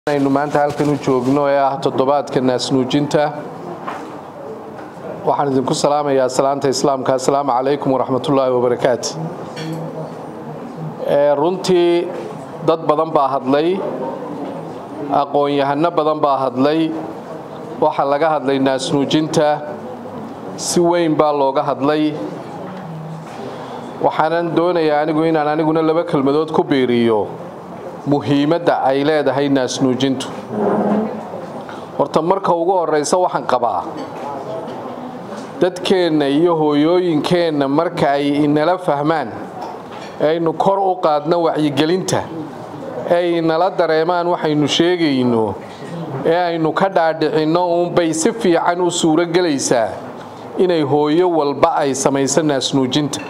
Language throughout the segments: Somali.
aynu maanta halkan u joogno ee ah toddobaadka naasnuujinta waxaan idinku salaamayaa salaanta islaamka assalaamu calaykum waraxmatullaahi wabarakaatu runtii dad badan baa hadlay aqoon-yahano badan baa hadlay waxaa laga hadlay naasnuujinta si weyn baa looga hadlay waxaanan doonayaa anigu inaan aniguna laba kelmadood ku biiriyo muhiimadda ay leedahay naasnuujintu horta marka ugu horraysa waxaan qabaa dadkeenna iyo hooyooyinkeenna marka ay inala fahmaan aynu kor u qaadno wacyigelinta ee inala dareemaan waxaynu sheegayno ee aynu ka dhaadhicinno uunbay si fiican u suuro gelaysaa inay hooyo walba ay samayso naasnuujinta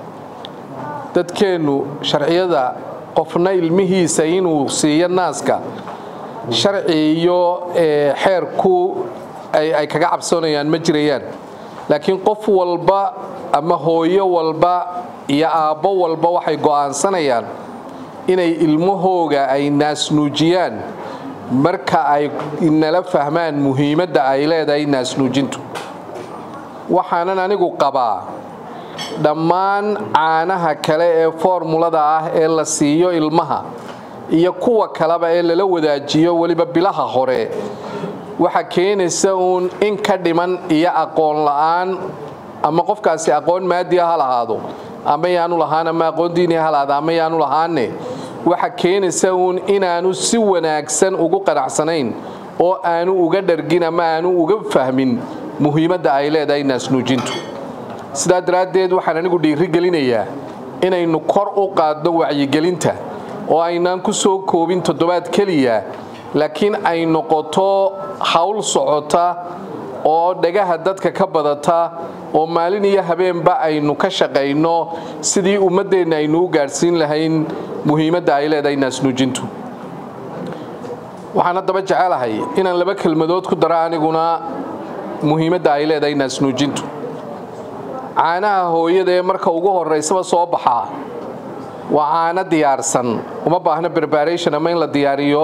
dadkeennu sharciyada qofna ilmihiisa inuu siiyo naaska sharci iyo xeerku ay kaga cabsoonayaan ma jirayaan laakiin qof walba ama hooyo walba iyo aabbo walba waxay go'aansanayaan inay ilmahooga ay naasnuujiyaan marka ay nala fahmaan muhiimadda ay leedahay naasnuujintu waxaanan anigu qabaa dhammaan caanaha kale ee foormulada ah ee la siiyo ilmaha iyo kuwa kaleba ee lala wadaajiyo weliba bilaha hore waxa keenaysa uun in ka dhiman iyo aqoon la'aan ama qofkaasi aqoon maadiya ha lahaado ama yaanu lahaan ama aqoon diiniya ha lahaado ama yaanu lahaanne waxa keenaysa uun inaanu si wanaagsan ugu qanacsanayn oo aanu uga dhargin ama aanu uga fahmin muhiimadda ay leedahay naasnuujintu sidaa daraaddeed waxaan anigu dhiirigelinayaa inaynu kor u qaadno wacyigelinta oo aynaan ku soo koobin toddobaad keliya laakiin ay noqoto hawl socota oo dhagaha dadka ka badata oo maalin iyo habeenba aynu ka shaqayno sidii ummaddeenna aynu u gaadhsiin lahayn muhiimadda ay leedahay naasnuujintu waxaan haddaba jecelahay inaan laba kelmadood ku daro aniguna muhiimadda ay leedahay naasnuujintu caanaha hooyada ee marka ugu horaysaba soo baxaa waa caano diyaarsan uma baahno berbaration ama in la diyaariyo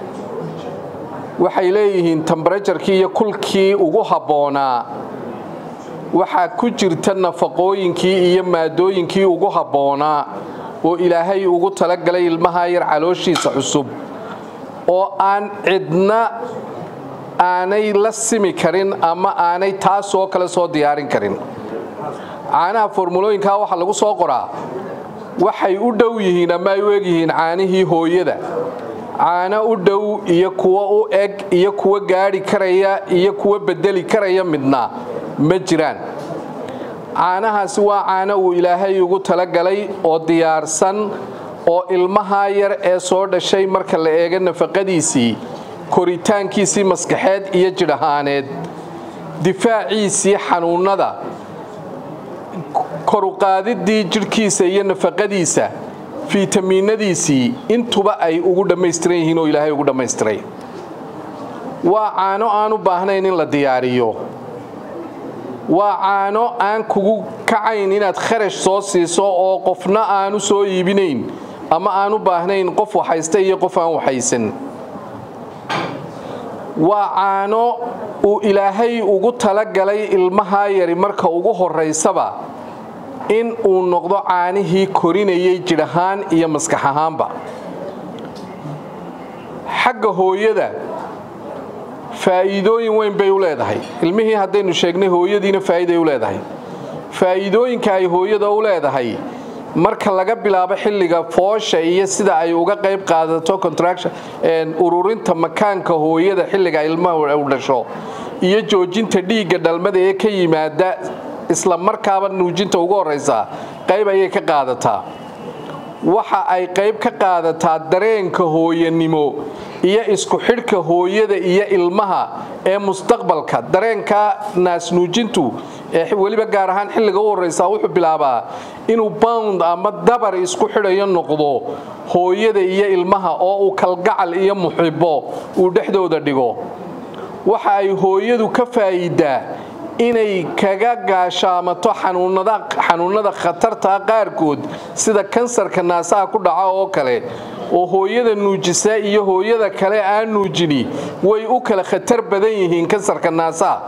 waxay leeyihiin tembarajarkii iyo kulkii ugu habboonaa waxaa ku jirta nafaqooyinkii iyo maadooyinkii ugu habboonaa oo ilaahay ugu talagalay ilmaha yar calooshiisa cusub oo aan cidna aanay la simi karin ama aanay taasoo kale soo diyaarin karin caanaha formulooyinkaa waxaa lagu soo qoraa waxay u dhow yihiin ama ay u eg yihiin caanihii hooyada caano u dhow iyo kuwa u eg iyo kuwa gaadhi karaya iyo kuwa bedeli karaya midna ma jiraan caanahaasi waa caano uu ilaahay ugu talagalay oo diyaarsan oo ilmaha yar ee soo dhashay marka la eego nafaqadiisii koritaankiisii maskaxeed iyo jidh ahaaneed difaaciisii xanuunnada koruqaadiddii jidhkiisa iyo nafaqadiisa fiitamiinadiisii intuba ay ugu dhammaystiran yihiin oo ilaahay ugu dhammaystiray waa caano aan u baahnayn in la diyaariyo waa caano aan kugu kacayn inaad kharash soo siiso oo qofna aanu soo iibinayn ama aan u baahnayn qof waxaysta iyo qof aan waxaysan waa caano uu ilaahay ugu talagalay ilmahaa yari marka ugu horaysaba in uu noqdo caanihii korinayay jidh ahaan iyo maskax ahaanba xagga hooyada faa'iidooyin weyn bay u leedahay ilmihii haddaynu sheegnay hooyadiina faa'iiday u leedahay faa'iidooyinka ay hooyada u leedahay marka laga bilaabo xilliga foosha iyo sida ay uga qayb qaadato contraction ururinta makaanka hooyada xilliga ilmaha u dhasho iyo joojinta dhiigga dhalmada ee ka yimaada isla markaaba nuujinta ugu horraysa qayb ayay ka qaadataa waxa ay qayb ka qaadataa dareenka hooyanimo iyo isku xidhka hooyada iyo ilmaha ee mustaqbalka dareenka naasnuujintu ee weliba gaar ahaan xilliga u horraysa wuxuu bilaabaa inuu bound ama dabar isku xidhayo noqdo hooyada iyo ilmaha oo uu kalgacal iyo muxibo uu dhexdooda dhigo waxa ay hooyadu ka faa'iidaa inay kaga gaashaamato xanuunada khatarta qaarkood sida kansarka naasaha ku dhaca oo kale oo hooyada nuujisa iyo hooyada kale aan nuujini way u kala khatar badan yihiin kansarka naasaha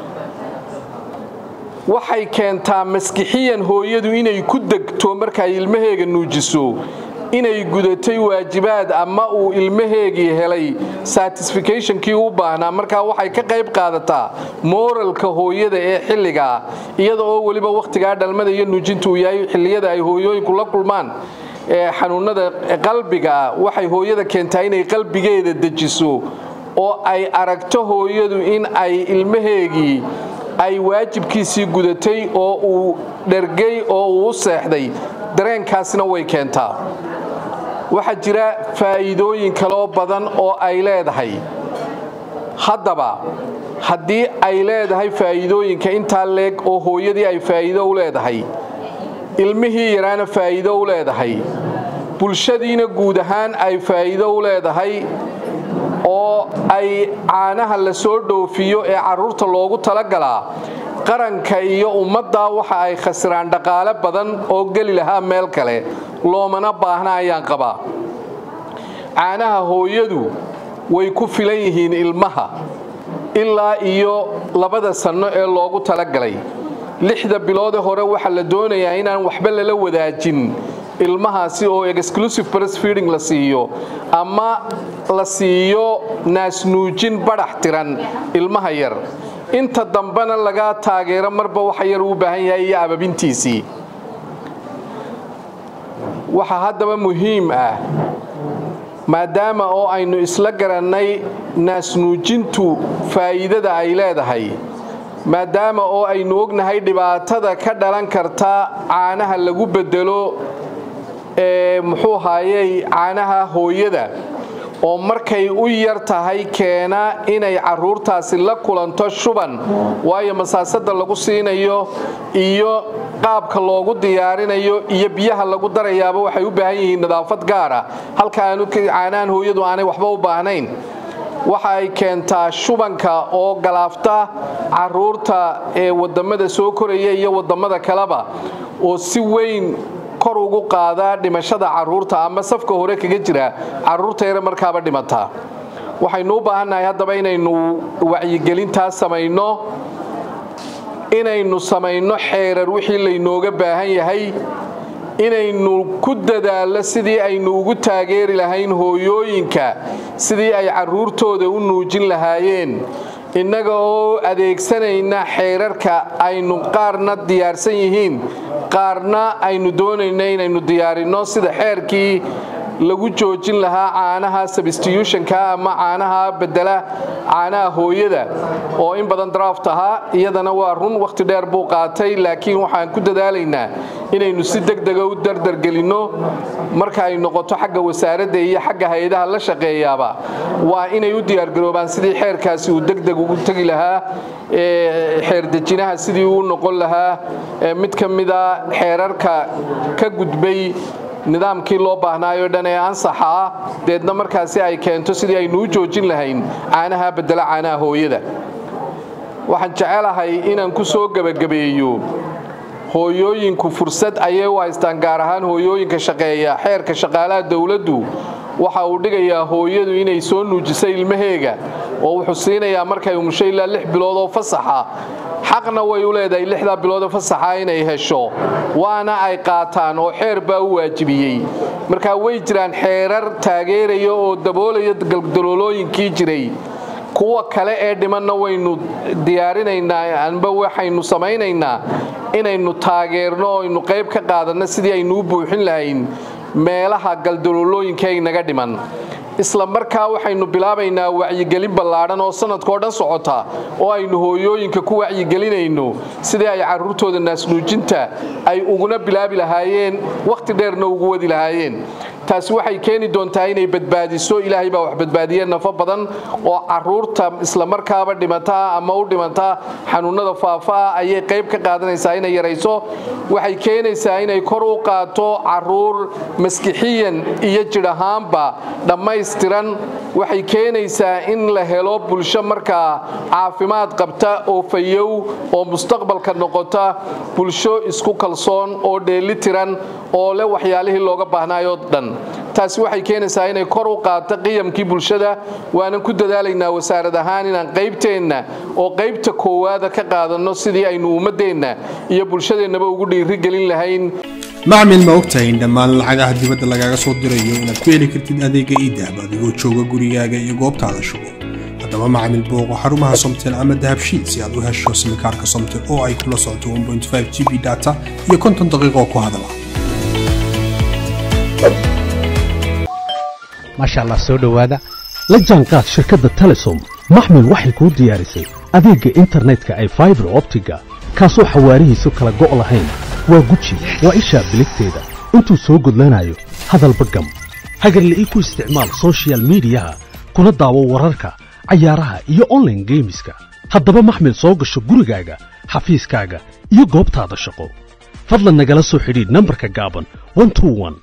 waxay keentaa maskixiyan hooyadu inay ku degto markay ilmaheega nuujiso inay gudatay waajibaad ama uu ilmaheegii helay satisficationkii u baahnaa markaa waxay ka qayb qaadataa mooralka hooyada ee xilligaa iyada oo weliba wakhtigaa dhalmada iyo nuujinta uu yahay xilliyada ay hooyooyinku la kulmaan ee xanuunada qalbiga waxay hooyada keentaa inay qalbigeeda dejiso oo ay aragto hooyadu in ay ilmaheegii ay waajibkiisii gudatay oo uu dhergay oo uu u seexday dareenkaasina way keentaa waxaa jira faa'iidooyin kaloo badan oo ay leedahay haddaba haddii ay leedahay faa'iidooyinka intaa leeg oo hooyadii ay faa'iido u leedahay ilmihii yaraana faa'iido u leedahay bulshadiina guud ahaan ay faa'iido u leedahay oo ay caanaha la soo dhoofiyo ee carruurta loogu talagalaa qaranka iyo ummaddaa waxa ay khasiraan dhaqaale badan oo geli lahaa meel kale loomana baahna ayaan qabaa caanaha hooyadu way ku filan yihiin ilmaha ilaa iyo labada sanno ee loogu talagalay lixda biloodee hore waxaa la doonayaa inaan waxba lala wadaajin ilmahaasi oo exclusive breastfeeding la siiyo ama la siiyo naasnuujin badhax tiran ilmaha yar inta dambena laga taageero marba waxa yar uu baahan yahay iyo ababintiisii waxaa haddaba muhiim ah maadaama oo aynu isla garannay naasnuujintu faa'iidada ay leedahay maadaama oo aynu ognahay dhibaatada ka dhalan karta caanaha lagu bedelo ee muxuu haayey caanaha hooyada oo markay u yar tahay keena inay carruurtaasi la kulanto shuban waayo masaasada lagu siinayo iyo qaabka loogu diyaarinayo iyo biyaha lagu darayaaba waxay u baahan yihiin nadaafad gaara halka aanu caanahan hooyadu aanay waxba u baahnayn waxa ay keentaa shubanka oo galaafta carruurta ee wadamada soo koraya iyo wadamada kaleba oo si weyn kor ugu qaadaa dhimashada carruurta ama safka hore kaga jira carruurta yare markaaba dhimataa waxaynu u baahannahay haddaba inaynu wacyigelintaas samayno inaynu samayno xeerar wixii laynooga baahan yahay inaynu ku dadaallo sidii aynu ugu taageeri lahayn hooyooyinka sidii ay carruurtooda u nuujin lahaayeen innaga oo adeegsanayna xeerarka aynu qaarna diyaarsan yihiin qaarna aynu doonayna inaynu diyaarinno sida xeerkii lagu joojin lahaa caanaha substitutionka ama caanaha bedela caanaha hooyada oo in badan draft ahaa iyadana waa run wakhti dheer buu qaatay laakiin waxaan ku dadaalaynaa inaynu si degdega u dardargelinno marka ay noqoto xagga wasaaradda iyo xagga hay-adaha la shaqeeyaaba waa inay u diyaargaroobaan sidii xeerkaasi uu degdeg ugu tegi lahaa xeerdejinaha sidii uu noqon lahaa mid ka mida xeerarka ka gudbay nidaamkii loo baahnaayoo dhan ee ansaxa ah deedna markaasi ay keento sidii aynu u joojin lahayn caanaha bedela caanaha hooyada waxaan jecelahay inaan ku soo gebagabeeyo hooyooyinku fursad ayay u haystaan gaar ahaan hooyooyinka shaqeeya xeerka shaqaalaha dowladdu waxa uu dhigayaa hooyadu inay soo nuujiso ilmaheega oo wuxuu siinayaa markay umusho ilaa lix bilood oo fasaxa xaqna way u leedahay lixdaa bilood oo fasaxa inay hesho waana ay qaataan oo xeer baa u waajibiyey markaa way jiraan xeerar taageeraya oo daboolaya galdaloolooyinkii jiray kuwa kale ee dhimanna waynu diyaarinaynaa anba waxaynu samaynaynaa inaynu taageerno oo aynu qayb ka qaadanno sidii aynu u buuxin lahayn meelaha galdaloolooyinka ay naga dhiman isla markaa waxaynu bilaabaynaa wacyigelin ballaadhan oo sanadkao dhan socota oo aynu hooyooyinka ku wacyigelinayno sidii ay carruurtooda naasnuujinta ay uguna bilaabi lahaayeen wakhti dheerna ugu wadi lahaayeen taasi waxay keeni doontaa inay badbaadiso ilaahay baa wax badbaadiye nafo badan oo caruurta islamarkaaba dhimataa ama u dhimataa xanuunada faafaa ayay qayb ka qaadanaysaa inay yarayso waxay keenaysaa inay kor u qaato caruur maskixiyan iyo jidh ahaanba dhammaystiran waxay keenaysaa in la helo bulsho markaa caafimaad qabta oo fayow oo mustaqbalka noqota bulsho isku kalsoon oo dheelitiran oo leh waxyaalihii looga baahnaayoo dhan taasi waxay keenaysaa inay kor u qaadto qiyamkii bulshada waanan ku dadaalaynaa wasaarad ahaan inaan qaybteenna oo qaybta koowaada ka qaadanno sidii aynu ummaddeenna iyo bulshadeennaba ugu dhiirigelin lahayn macmil ma ogtahay in dhammaan lacagaha dibadda lagaaga soo dirayo inaad ku heli kartid adeega iidahab adigoo jooga gurigaaga iyo goobtaada shugo haddaba macmil booqo xarumaha somtel ama dahabshiil si aad u hesho simikaarka somtel oo ay kula socoto g b data iyo konton daqiiqoo ku hadala maasha allah soo dhowaada la jaanqaad shirkadda telesom maxmil waxay kuu diyaarisay adeegga internetka ay faibar optiga kaasoo xawaarihiisu kala go' lahayn waa guji waa ishaa biligteeda intuu soo gudlanayo hadalba gam hagarle ii ku isticmaal sochial midiyaha kuna daawo wararka cayaaraha iyo onlaine geemiska haddaba maxmil soo gasho gurigaaga xafiiskaaga iyo goobtaada shaqo fadlan nagala soo xidhiidh nambarka gaaban